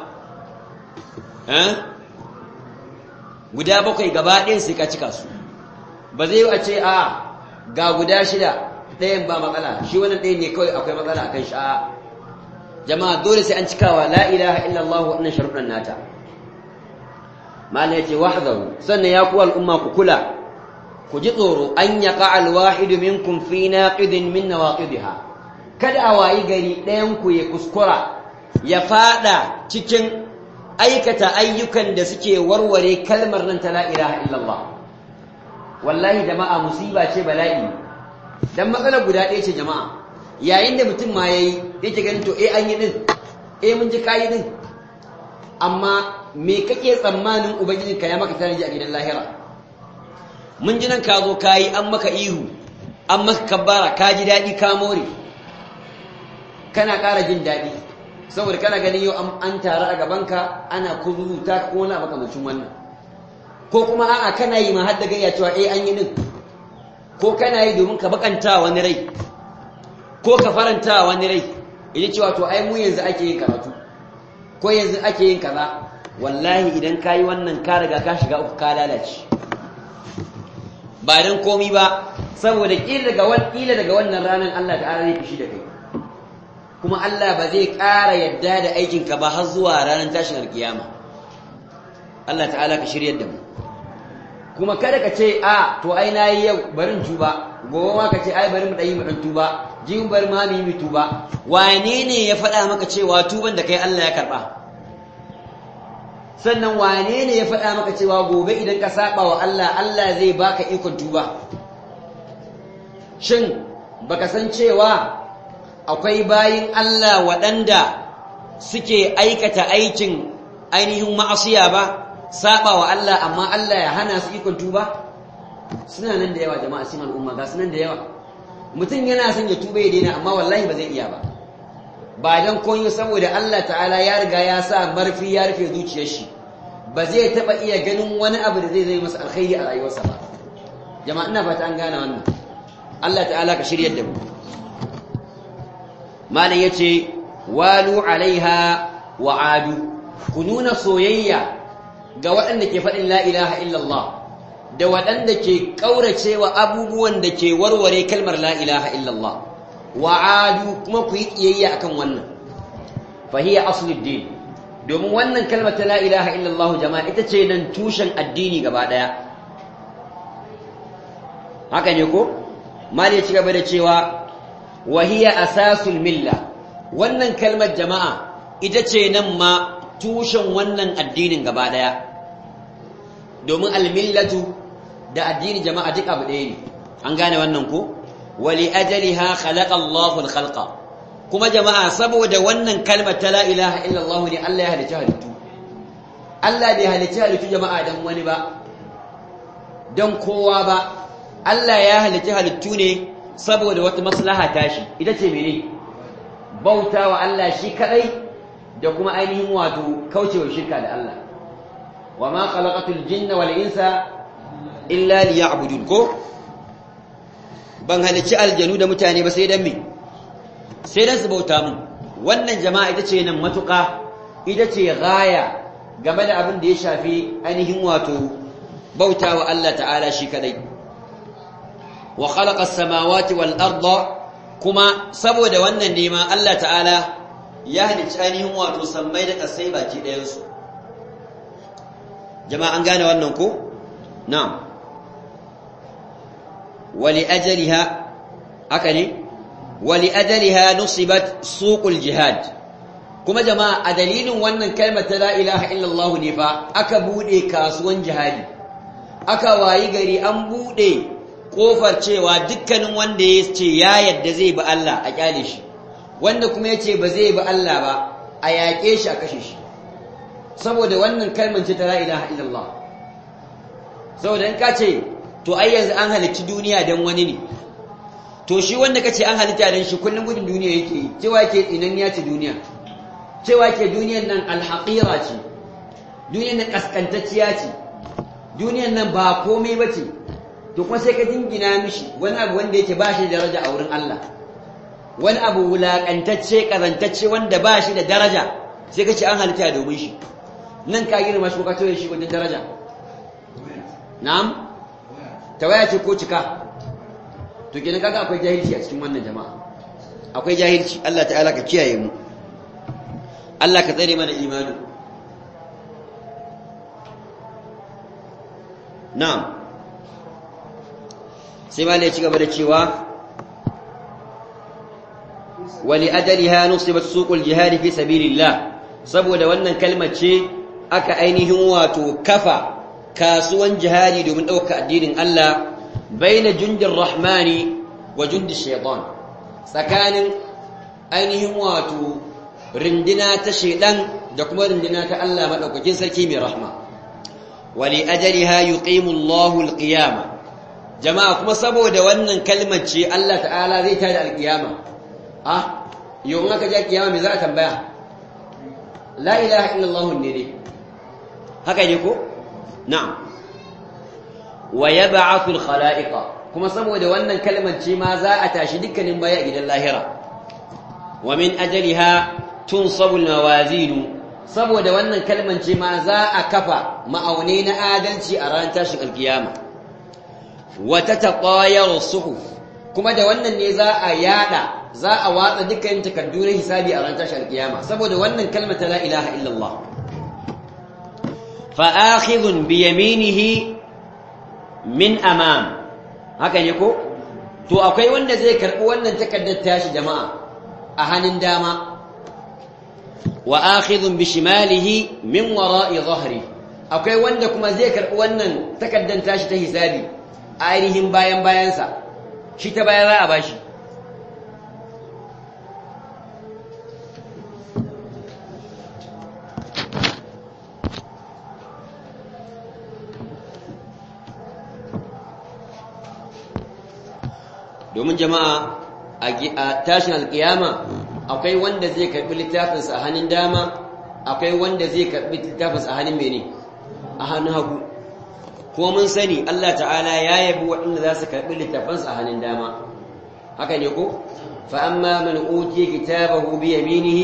Speaker 1: guda bakwai gaba ɗaya sai ka cika su ba zai yi a ce a ga guda shida ɗayan ba matsala shi wannan ɗayan ne kawai akwai matsala akan shi a jama'a dole sai an cikawa la ilaha illallah waɗannan sharuɗan nata malam yace wahdaru sannan ya ku al'umma ku kula ku ji tsoro an yaqa alwahidu minkum fi naqidin min nawaqidiha kada a wayi gari ɗayan ku ya kuskura ya fada cikin aikata ayyukan da suke warware kalmar nan ta la ilaha illallah wallahi jama'a musiba ce bala'i dan matsala guda ɗaya ce jama'a yayin da mutum ma yayi yake ganin to eh an yi din eh mun ji kayi din amma me kake tsammanin ubangiji ka ya maka tanaji a gidan lahira mun ji nan ka zo kayi an maka ihu an maka kabbara ka ji daɗi ka more kana ƙara jin daɗi saboda kana ganin yau an taru a gabanka ana kuzuta ko wani makamancin wannan ko kuma a'a kana yi ma hadda gayya cewa eh an yi din ko kana yi domin ka bakanta wani rai ko ka faranta wani rai idan cewa to ai mu yanzu ake yin karatu ko yanzu ake yin kaza wallahi idan ka yi wannan ka riga ka shiga uku ka lalace ba dan komi ba saboda kila daga wannan kila daga wannan ranar Allah ta'ala zai fishi da kai kuma Allah ba zai ƙara yadda da aikinka ba har zuwa ranar tashin alkiyama Allah ta'ala ka shiryar da mu kuma kada ka ce a to ai nayi yau barin tuba gobe ma ka ce ai bari mu dai mu dan tuba jin bari ma mu yi tuba wane ne ya faɗa maka cewa tuban da kai Allah ya karba sannan wane ne ya faɗa maka cewa gobe idan ka saba wa Allah Allah zai baka ikon tuba shin baka san cewa akwai bayin Allah waɗanda suke aikata aikin ainihin ma'asiya ba saba wa Allah amma Allah ya hana su ikon tuba suna nan da yawa jama'a cikin al'umma ga sunan da yawa mutum yana son ya tuba ya daina amma wallahi ba zai iya ba ba dan koyo saboda Allah ta'ala ya riga ya sa marfi ya rufe zuciyar shi ba zai taba iya ganin wani abu da zai zai masa alkhairi a rayuwarsa ba jama'a ina fata an gane wannan Allah ta'ala ka shiryar da mu malam yace walu alaiha wa adu ku nuna soyayya ga waɗanda ke faɗin la ilaha illallah da waɗanda ke ƙauracewa abubuwan da ke warware kalmar la ilaha illallah wa adu kuma ku yi ƙiyayya akan wannan fahiya asluddin domin wannan kalmar ta la ilaha illallah jama'a ita ce nan tushen addini gaba ɗaya haka ne ko mali ya ci gaba da cewa wahiya asasul milla wannan kalmar jama'a ita ce nan ma tushen wannan addinin gaba ɗaya domin almillatu da addini jama'a duk abu ɗaya ne an gane wannan ko wali ajaliha khalaqa Allahu al-khalqa kuma jama'a saboda wannan kalmar ta la ilaha illallah ne Allah ya halicci halittu Allah bai halicci halittu jama'a dan wani ba dan kowa ba Allah ya halicci halittu ne saboda wata maslaha tashi ita ce mene bautawa Allah shi kadai da kuma ainihin wato kaucewa shirka da Allah wa ma khalaqatul jinna wal insa illa liya'budun ko ban halicci aljanu da mutane ba sai dan me sai dan su bauta mun wannan jama'a ita ce nan matuƙa ita ce gaya game da abin da ya shafi ainihin wato bautawa Allah ta'ala shi kadai wa khalaqa as-samawati wal arda kuma saboda wannan ne ma Allah ta'ala ya halicci ainihin wato sammai da kasai baki ɗayan su jama'a an gane wannan ko na'am wali ajaliha haka ne wali ajaliha nusibat suqul jihad kuma jama'a a dalilin wannan kalmar ta la ilaha illallah ne fa aka bude kasuwan jihadi aka wayi gari an bude kofar cewa dukkanin wanda ya ce ya yadda zai bi Allah a kyale shi wanda kuma ya ce ba zai bi Allah ba a yaƙe shi a kashe shi saboda wannan kalmar ce ta la ilaha illallah saboda in ka ce to ai yanzu an halicci duniya don wani ne to shi wanda ka ce an halitta don shi kullum gudun duniya yake yi cewa ke tsinan ya ce duniya cewa ke duniyan nan alhaƙira ce duniyan nan ƙasƙantacciya ce duniyan nan ba komai ba ce to kuma sai ka jingina mishi wani abu wanda yake ba shi da daraja a wurin Allah wani abu wulaƙantacce ƙazantacce wanda ba shi da daraja sai ka ce an halitta domin shi nan ka girma shi ko ka toye shi wajen daraja na'am tawaya ce ko cika to kenan kaga akwai jahilci a cikin wannan jama'a akwai jahilci Allah ta'ala ka kiyaye mu Allah ka tsare mana imani na'am sai ma ya ci gaba da cewa wali ajaliha nusibat suqul jihad fi sabilillah saboda wannan kalmar ce aka ainihin wato kafa kasuwan jihadi domin ɗauka addinin Allah baina jundin rahmani wa jundin shaitan tsakanin ainihin wato rindina ta shaidan da kuma rindina ta Allah maɗaukakin sarki mai rahma wali ajaliha yuqimu Allahu alqiyama jama'a kuma saboda wannan kalmar ce Allah ta'ala zai tada alqiyama ah yau aka je kiyama me za a tambaya la ilaha illallah ne dai haka ne ko na'am wa yab'athul khalaiqa kuma saboda wannan kalmar ce ma za a tashi dukkanin baya a gidan lahira wa min ajaliha tunsabu almawazin saboda wannan kalmar ce ma za a kafa ma'aune na adalci a ran tashin alkiyama wa tataqayaru suhuf kuma da wannan ne za a yada za a watsa dukkan takaddu na hisabi a ran tashin alkiyama saboda wannan kalmar ta la ilaha illallah فآخذ بيمينه من أمام haka ne ko to akwai wanda zai karbi wannan takaddar tashi jama'a a hannun dama wa akhidhun bi shimalihi min wara'i dhahri akwai wanda kuma zai karbi wannan takaddar tashi ta hisabi a ainihin bayan bayansa shi ta baya za a bashi domin jama'a a tashin alkiyama akwai wanda zai karbi littafinsa a hannun dama akwai wanda zai karbi littafinsa a hannun mene a hannun hagu kuma mun sani Allah ta'ala ya yabi waɗanda za su karbi littafansa a hannun dama haka ne ko fa amma man utiya kitabahu bi yaminihi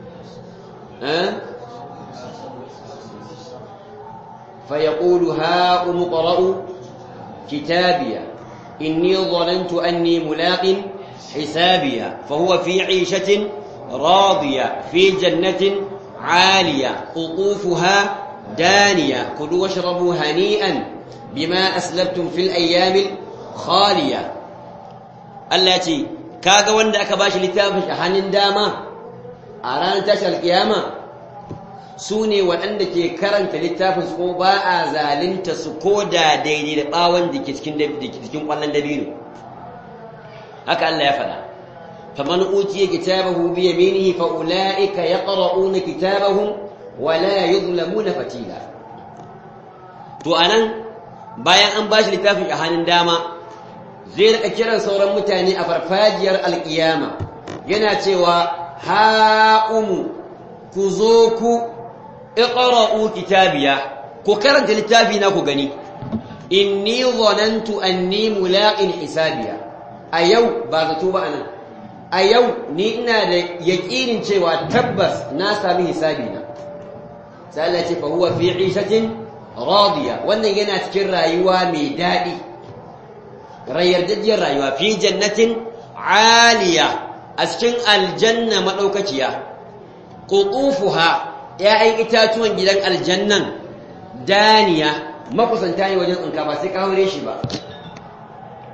Speaker 1: fa yaqulu ha umqra'u kitabiya إني ظننت أني ملاق حسابيا فهو في عيشة راضية في جنة عالية قطوفها دانية كلوا واشربوا هنيئا بما أسلفتم في الأيام الخالية التي كاغا وند أكباش لتابش أهان داما أران تشى القيامة su ne waɗanda ke karanta littafin su kuma ba a zalinta su ko da daidai da ɓawon da ke cikin ƙwallon dabino haka Allah ya faɗa faman utiya kitabahu bi yaminihi fa ulaika yaqra'una kitabahum wa la yuzlamuna fatila to anan bayan an bashi littafin a hannun dama zai rika kiran sauran mutane a farfajiyar alkiyama yana cewa ha'umu ku zo ku iqra'u kitabiya ku karanta littafi na ku gani inni dhanantu anni mulaqin hisabiya a yau ba zato ba anan a yau ni ina da yaƙinin cewa tabbas na sami hisabi na sai Allah ce fa huwa fi 'ishatin radiya wannan yana cikin rayuwa mai daɗi rayyardajiyar rayuwa fi jannatin aliya a cikin aljanna madaukakiya qutufuha ya'yan itatuwan gidan aljannan daniya makusanta ne wajen tsinka ba sai ka haure shi ba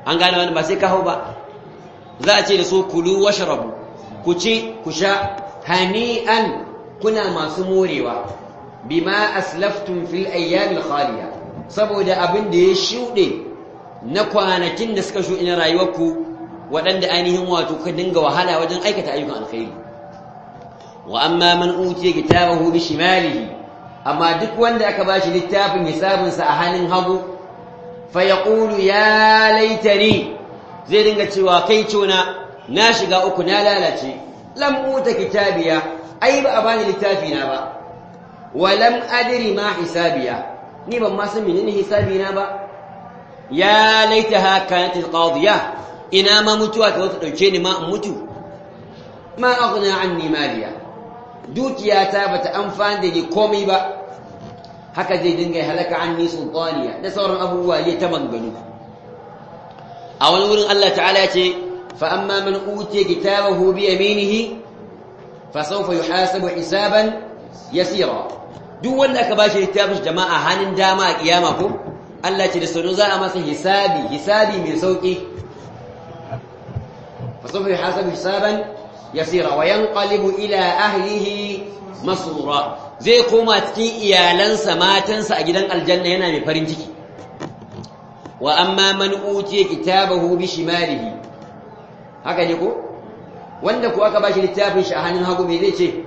Speaker 1: an gane wani ba sai ka hau ba za a ce da su kulu washrabu ku ci ku sha hani'an kuna masu morewa bima aslaftum fil ayyamil khaliya saboda abin da ya shuɗe na kwanakin da suka shuɗe na rayuwarku waɗanda ainihin wato ka dinga wahala wajen aikata ayyukan alkhairi wa amma man utiya kitabahu bi shimalihi amma duk wanda aka bashi littafin hisabinsa a hannun hagu fa yaqulu ya laitani zai dinga cewa kai cona na shiga uku na lalace lam uta kitabiya ai ba a bani littafi na ba wa lam adri ma hisabiya ni ban ma san menene hisabi na ba ya laitaha kanat alqadiya ina ma mutuwa ta wata dauke ni ma in mutu ma aghna anni maliya dukiyata bata amfani da ni komai ba haka zai dinga halaka anni sultaniya da sauran abubuwa ya ta manganu a wani wurin Allah ta'ala ya ce fa amma man utiya kitabahu bi yaminihi fa sawfa yuhasabu hisaban yasira duk wanda aka bashi littafin jama'a hannun dama a kiyama ko Allah ce da sanu za a masa hisabi hisabi mai sauki fa sawfa yuhasabu hisaban yasira wa yanqalibu ila ahlihi masrura zai koma cikin iyalansa matansa a gidan aljanna yana mai farin ciki wa amma man utiya kitabahu bi shimalihi haka ne ko wanda ko aka bashi littafin shi a hannun hagu me zai ce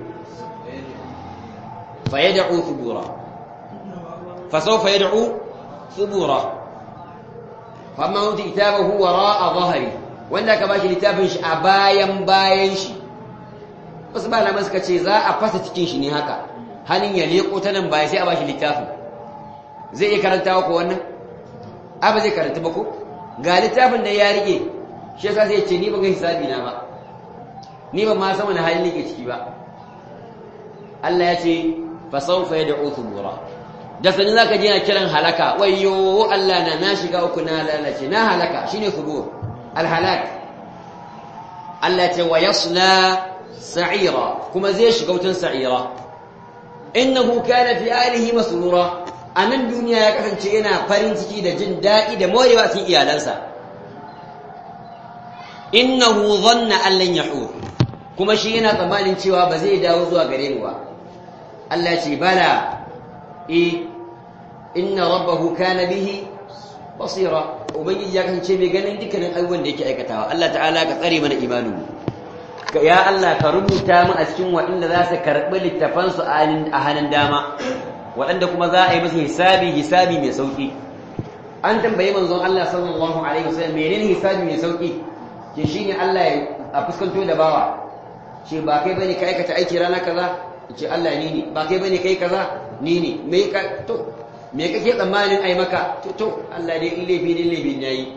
Speaker 1: fa yad'u thubura fa sawfa yad'u thubura fa amma utiya kitabahu wara'a dhahri wanda aka bashi littafin shi a bayan bayan shi wasu malaman suka ce za a fasa cikin shi ne haka hannun ya leko ta nan baya sai a bashi littafin zai iya karantawa ko wannan ba zai karanta ba ko ga littafin da ya rike shi yasa zai ce ni ba ga hisabi na ba ni ba ma san wani hali nake ciki ba Allah ya ce fa sawfa yad'u thubura da sanin zaka je na kiran halaka wayyo Allah na na shiga uku na lalace na halaka shine thubur al halak Allah ya ce wa yasla sa'ira kuma zai shiga wutan sa'ira innahu kana fi alihi masrura a nan duniya ya kasance yana farin ciki da jin daɗi da morewa cikin iyalansa innahu dhanna an lan yahur kuma shi yana tsammanin cewa ba zai dawo zuwa gare mu ba Allah ce bala e inna rabbahu kana bihi basira ubangiji ya kasance mai ganin dukkanin abubuwan da yake aikatawa Allah ta'ala ka tsare mana imanin ya Allah ka rubuta mu a cikin waɗanda za su karɓi littafansu a hannun dama waɗanda kuma za a yi masa hisabi hisabi mai sauƙi an tambayi manzon Allah sallallahu alaihi wasallam menene hisabi mai sauƙi ke shine Allah ya a fuskanto da bawa ce ba kai bane ka aikata aiki rana kaza ce Allah ni ne ba kai bane kai kaza ni ne me ka to me kake tsammanin ai maka to to Allah dai in laifi ne laifi ne yayi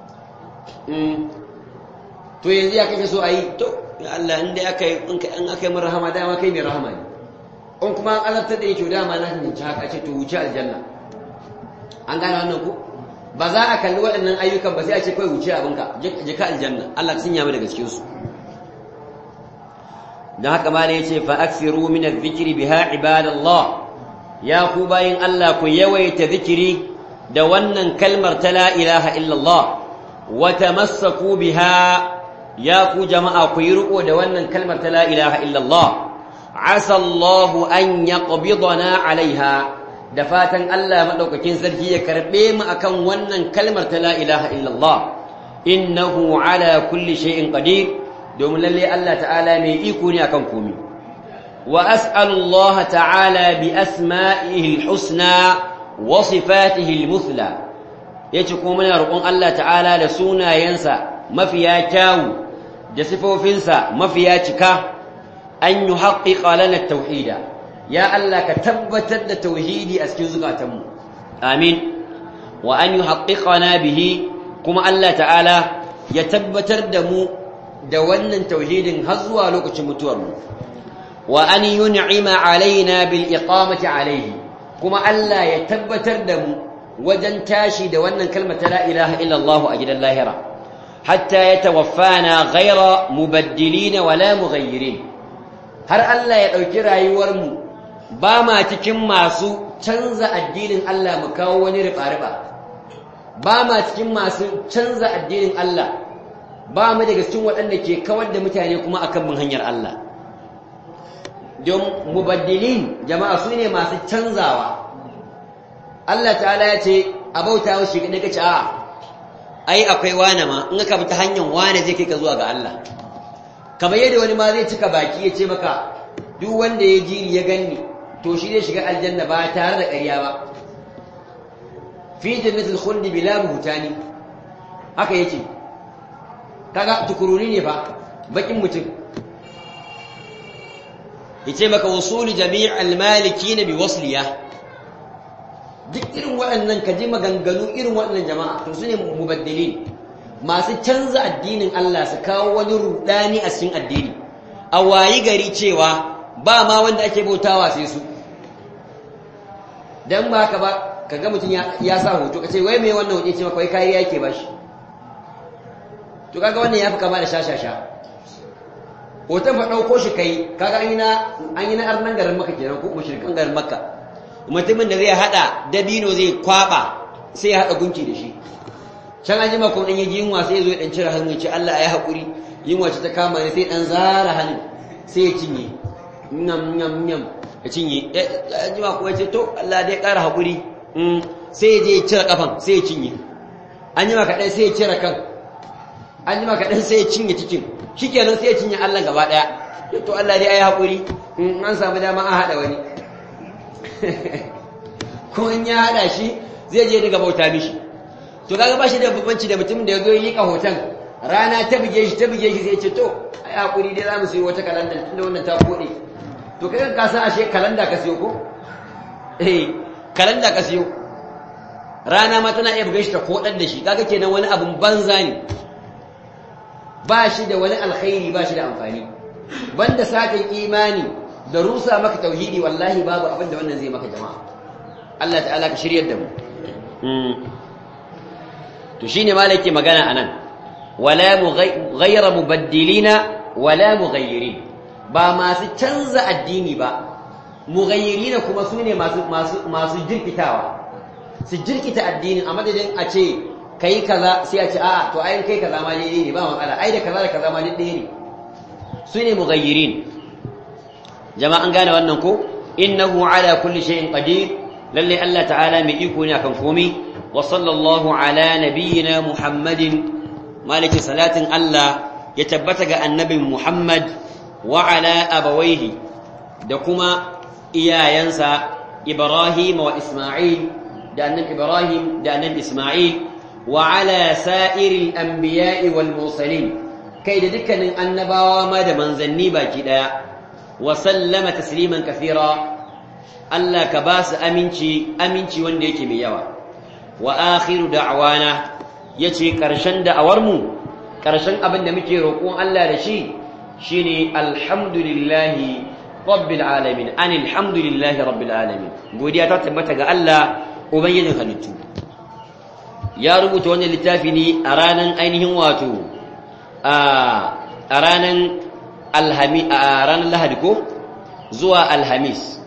Speaker 1: to yanzu ya kake so ayi to ya Allah in dai aka yi in aka yi min rahama dama kai mai rahama ne in kuma an azabtar da yake dama na hinci haka ce to wuce aljanna an gane wannan ku ba za a kalli waɗannan ayyukan ba sai a ce kawai wuce abinka je ka aljanna Allah ka sanya mu daga cikin su dan haka ma ne yace fa aksiru min adh-dhikri biha ibadallah ya ku bayin Allah ku yawaita zikiri da wannan kalmar ta la ilaha illallah wa tamassaku biha ya ku jama'a ku yi riko da wannan kalmar ta la ilaha illallah asa Allah an yaqbidana alaiha da fatan Allah madaukakin sarki ya karbe mu akan wannan kalmar ta la ilaha illallah innahu ala kulli shay'in qadir domin lalle Allah ta'ala mai iko ne akan komai wa as'alu Allah ta'ala bi asma'ihi al-husna wa sifatihi al-muthla yace kuma muna roƙon Allah ta'ala da sunayensa mafiya kyawu da sifofinsa mafiya cika an yi haƙiƙa lana tauhida ya Allah ka tabbatar da tauhidi a cikin zukatanmu amin wa an yi haƙiƙa na bihi kuma Allah ta'ala ya tabbatar da mu da wannan tauhidin har zuwa lokacin mutuwarmu wa an yi ni'ima alaina bil iqamati alaihi kuma Allah ya tabbatar da mu wajen tashi da wannan kalmar ta la ilaha illallah a gidan lahira hatta ya tawaffana ghaira mubaddilina wala mughayyirin har Allah ya ɗauki rayuwarmu ba ma cikin masu canza addinin Allah mu kawo wani riba-riba ba ma cikin masu canza addinin Allah ba mu daga cikin waɗanda ke kawar da mutane kuma akan bin hanyar Allah don mubaddilin jama'a su ne masu canzawa Allah ta'ala ya ce a bauta wa shi daga ce a ai akwai wane ma in ka bi ta hanyar wane zai kai ka zuwa ga Allah kamar yadda wani ma zai cika baki ya ce maka duk wanda ya jiri ya ganni to shi zai shiga aljanna ba tare da ƙarya ba fi jannatul khuldi bila buhtani haka yake kaga tukuruni ne fa bakin mutum yace maka wusuli jami'al malikin bi wasliya duk irin waɗannan kaji maganganu irin waɗannan jama'a to sune mubaddilin masu canza addinin Allah su kawo wani rudani a cikin addini a wayi gari cewa ba ma wanda ake bautawa sai su dan ba ka ba kaga mutum ya sa hoto kace wai me wannan hoto ce maka wai kariya yake bashi to kaga wannan yafi kama da shashasha hoton fa dauko shi kai kaga an yi na an yi na arnan garin maka kenan ko mushrikan garin makka mutumin da zai hada dabino zai kwaba sai ya hada gunki da shi can an jima ko dan yaji yunwa sai ya zo ya dan cire hannun ce Allah ya hakuri yunwa ce ta kama ne sai dan zara hannun sai ya cinye nyam nyam nyam ya cinye an jima ko ya ce to Allah dai kara hakuri sai ya je ya cire kafan sai ya cinye an jima kaɗai sai ya cire kan an jima kaɗan sai ya cinye cikin shi kenan sai ya cinye Allah gaba ɗaya to Allah dai ayi haƙuri in an samu dama an haɗa wani ko in ya haɗa shi zai je daga bauta mishi to kaga ba shi da bambanci da mutum da ya zo yi hoton rana ta buge shi ta buge shi sai ya ce to ayi haƙuri dai za mu siyo wata kalanda tunda wannan ta koɗe to kai ka san ashe kalanda ka siyo ko eh kalanda ka siyo rana ma tana iya buge shi ta koɗar da shi kaga kenan wani abun banza ne ba shi da wani alkhairi ba shi da amfani banda sakin imani da rusa maka tauhidi wallahi babu abin da wannan zai maka jama'a Allah ta'ala ka shiryar da mu to shine malaki magana anan wala ghayra mubaddilina wala mughayyirin ba masu canza addini ba mughayyirina kuma sune masu masu masu jirkitawa su jirkita addinin a madadin a ce kai kaza sai a ce a'a to ayin kai kaza ma daidai ne ba matsala ai da kaza da kaza ma daidai ne su ne mughayyirin jama'a an gane wannan ko innahu ala kulli shay'in qadir lalle Allah ta'ala mai iko ne akan komai wa sallallahu ala nabiyyina muhammadin maliki salatin Allah ya tabbata ga annabin muhammad wa ala abawaihi da kuma iyayensa ibrahim wa isma'il da annabi ibrahim da annabi isma'il وعلى سائر الأنبياء والمرسلين كي دكن النباوة ما دمنزني باكي دا وسلم تسليما كثيرا ألا كباس أمينشي أمينشي وانديكي ميوا وآخر دعوانا يتي كرشن دعورمو كرشن أبن دمكي ركوان ألا رشي شيني الحمد لله رب العالمين أن الحمد لله رب العالمين قوديا تتبتك ألا أبين خلتو ya rubuta wannan littafi ne a ranar ainihin wato a ranar alhami a ranar lahadi ko zuwa alhamis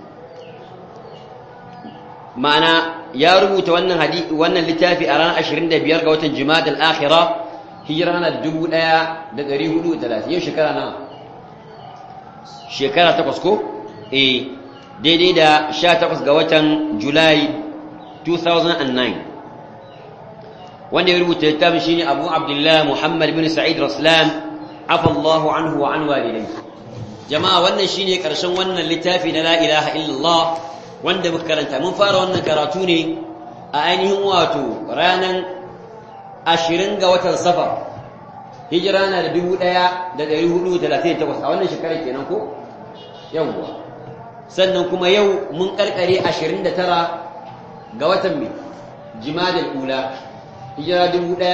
Speaker 1: ma'ana ya rubuta wannan hadi wannan littafi a ranar 25 ga watan jumada al-akhira hijira na 1430 yau shekara na shekara takwas ko eh daidai da 18 ga watan julai 2009 wanda ya rubuta littafin shine Abu Abdullah Muhammad bin Sa'id Raslan afa Allahu anhu wa an walidayhi jama'a wannan shine karshen wannan littafi na la ilaha illallah wanda muka karanta mun fara wannan karatu ne a ainihin wato ranan 20 ga watan Safar hijira na da 1438 a wannan shekarar kenan ko yawwa sannan kuma yau mun karkare 29 ga watan mai jimadal ula hijira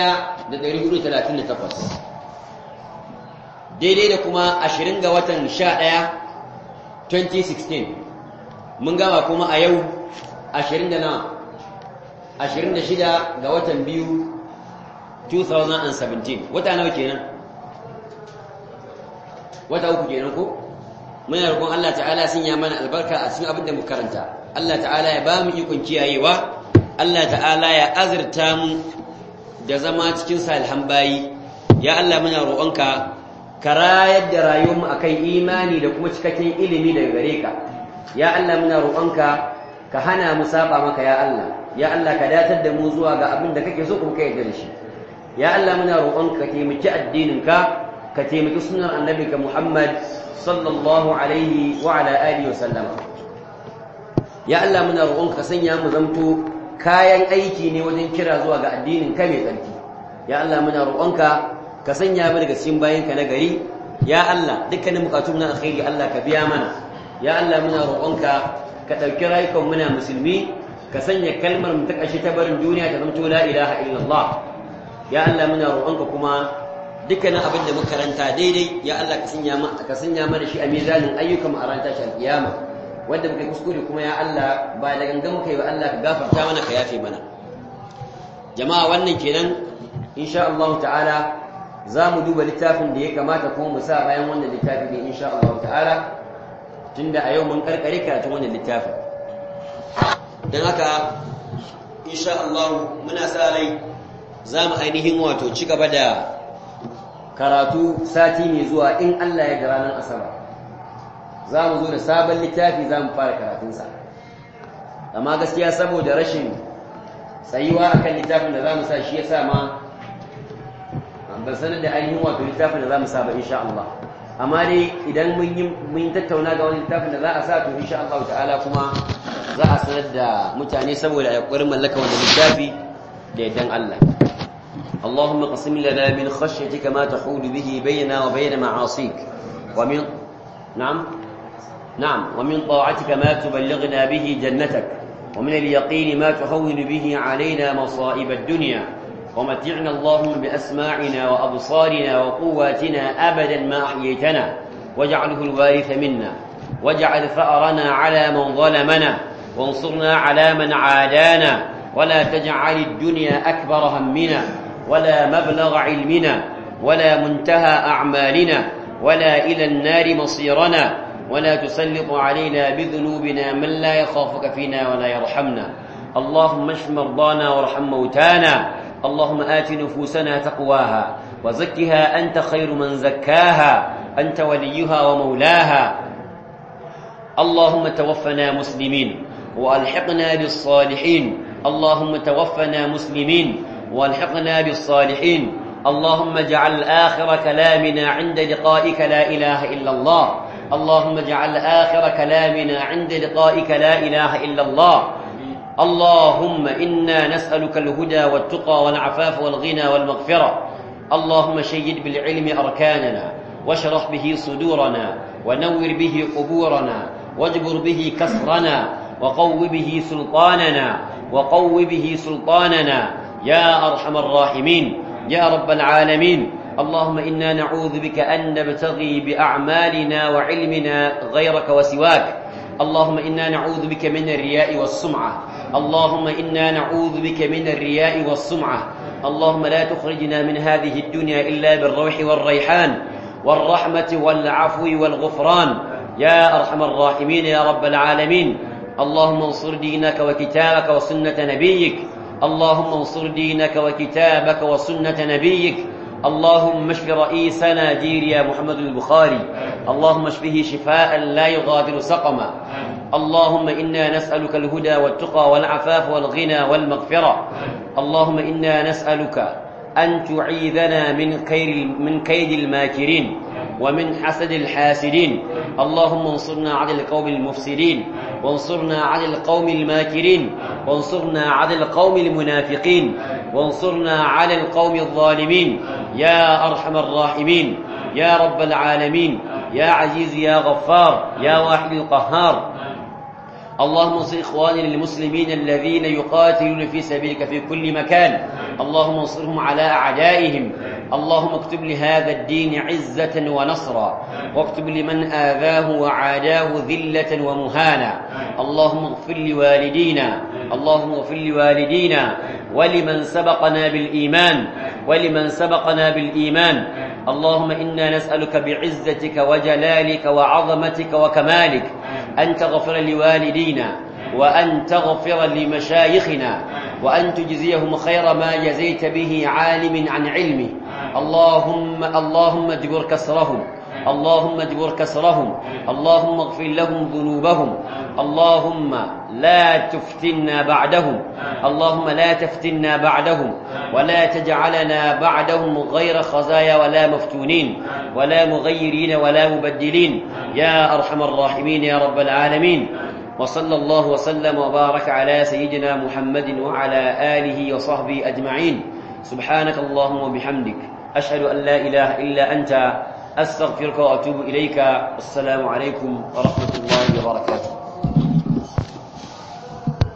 Speaker 1: 1438 daidai da kuma 20 ga watan 11 2016 mun gama kuma a yau 20 da na 26 ga watan biyu 2017 wata nawa kenan wata uku kenan ko muna roƙon Allah ta'ala sun ya mana albarka a cikin abin da mu karanta Allah ta'ala ya ba mu ikon kiyayewa Allah ta'ala ya azurta mu da zama cikin salihan bayi ya Allah muna roƙonka ka rayar da rayuwarmu akan imani da kuma cikakken ilimi daga gare ka ya Allah muna roƙonka ka hana mu saba maka ya Allah ya Allah ka datar da mu zuwa ga abin da kake so kuma ka yarda da shi ya Allah muna roƙonka ka taimaki addinin ka ka taimaki sunnar annabinka Muhammad sallallahu alaihi wa ala alihi wa sallama ya Allah muna roƙonka ka sanya mu zamto kayan aiki ne wajen kira zuwa ga addinin ka mai tsarki ya Allah muna roƙonka ka sanya mu daga cikin bayanka na gari ya Allah dukkanin bukatun na alkhairi Allah ka biya mana ya Allah muna roƙonka ka ɗauki rayukan muna musulmi ka sanya kalmar mu ta ƙarshe ta barin duniya ta zamto la ilaha illallah ya Allah muna roƙonka kuma dukkanin abin da muka karanta daidai ya Allah ka sanya ka sanya mana shi a mizanin ayyukan mu a ran tashi alkiyama wanda muka kuskure kuma ya Allah ba da gangan muka yi ba Allah ka gafarta mana ka yafe mana jama'a wannan kenan insha Allah ta'ala za mu duba littafin da ya kamata kuma mu sa bayan wannan littafi ne insha Allah ta'ala tunda a yau mun karkare karatun wannan littafin don haka insha Allah muna sa rai za mu ainihin wato ci gaba da karatu sati mai zuwa in Allah ya ga ranar asabar za mu zo da sabon littafi za mu fara karatunsa amma gaskiya saboda rashin tsayuwa akan littafin da za mu sa shi ya sa ma ban sanar da ainihin wato littafin da za mu sa ba insha Allah amma dai idan mun yi tattauna ga wani littafin da za a sa to insha Allah ta'ala kuma za a sanar da mutane saboda a ƙwarin mallaka wannan littafi da yardan Allah اللهم قسم لنا من خشيتك ما تحول به بيننا وبين معاصيك ومن نعم نعم ومن طاعتك ما تبلغنا به جنتك ومن اليقين ما تهون به علينا مصائب الدنيا ومتعنا اللهم بأسماعنا وأبصارنا وقواتنا أبدا ما أحييتنا واجعله الوارث منا واجعل ثأرنا على من ظلمنا وانصرنا على من عادانا ولا تجعل الدنيا أكبر همنا ولا مبلغ علمنا ولا منتهى أعمالنا ولا إلى النار مصيرنا ولا تسلط علينا بذنوبنا من لا يخافك فينا ولا يرحمنا اللهم اشف مرضانا وارحم موتانا اللهم آت نفوسنا تقواها وزكها أنت خير من زكاها أنت وليها ومولاها اللهم توفنا مسلمين وألحقنا بالصالحين اللهم توفنا مسلمين والحقنا بالصالحين اللهم اجعل آخر كلامنا عند لقائك لا إله إلا الله اللهم اجعل آخر كلامنا عند لقائك لا إله إلا الله اللهم إنا نسألك الهدى والتقى والعفاف والغنى والمغفرة اللهم شيد بالعلم أركاننا واشرح به صدورنا ونور به قبورنا واجبر به كسرنا وقو به سلطاننا وقو به سلطاننا يا أرحم الراحمين يا رب العالمين اللهم إنا نعوذ بك أن نبتغي بأعمالنا وعلمنا غيرك وسواك اللهم إنا نعوذ بك من الرياء والسمعة اللهم إنا نعوذ بك من الرياء والسمعة اللهم لا تخرجنا من هذه الدنيا إلا بالروح والريحان والرحمة والعفو والغفران يا أرحم الراحمين يا رب العالمين اللهم انصر دينك وكتابك وسنة نبيك اللهم انصر دينك وكتابك وسنة نبيك اللهم اشف رئيسنا جيريا محمد البخاري اللهم اشفه شفاء لا يغادر سقما اللهم إنا نسألك الهدى والتقى والعفاف والغنى والمغفرة اللهم إنا نسألك أن تعيذنا من كيد من كيد الماكرين ومن حسد الحاسدين اللهم انصرنا على القوم المفسدين وانصرنا على القوم الماكرين وانصرنا على القوم المنافقين وانصرنا على القوم الظالمين يا أرحم الراحمين يا رب العالمين يا عزيز يا غفار يا واحد القهار اللهم انصر إخواننا المسلمين الذين يقاتلون في سبيلك في كل مكان اللهم انصرهم على أعدائهم اللهم اكتب لهذا الدين عزة ونصرا واكتب لمن آذاه وعاداه ذلة ومهانا اللهم اغفر لوالدينا اللهم اغفر لوالدينا ولمن سبقنا بالإيمان ولمن سبقنا بالإيمان اللهم إنا نسألك بعزتك وجلالك وعظمتك وكمالك أن تغفر لوالدينا وأن تغفر لمشايخنا وأن تجزيهم خير ما جزيت به عالم عن علمه اللهم اللهم اجبر كسرهم اللهم اجبر كسرهم اللهم اغفر لهم ذنوبهم اللهم لا تفتنا بعدهم اللهم لا تفتنا بعدهم ولا تجعلنا بعدهم غير خزايا ولا مفتونين ولا مغيرين ولا مبدلين يا أرحم الراحمين يا رب العالمين وصلى الله وسلم وبارك على سيدنا محمد وعلى آله وصحبه أجمعين سبحانك اللهم وبحمدك أشهد أن لا إله إلا أنت أستغفرك وأتوب إليك السلام عليكم ورحمة الله وبركاته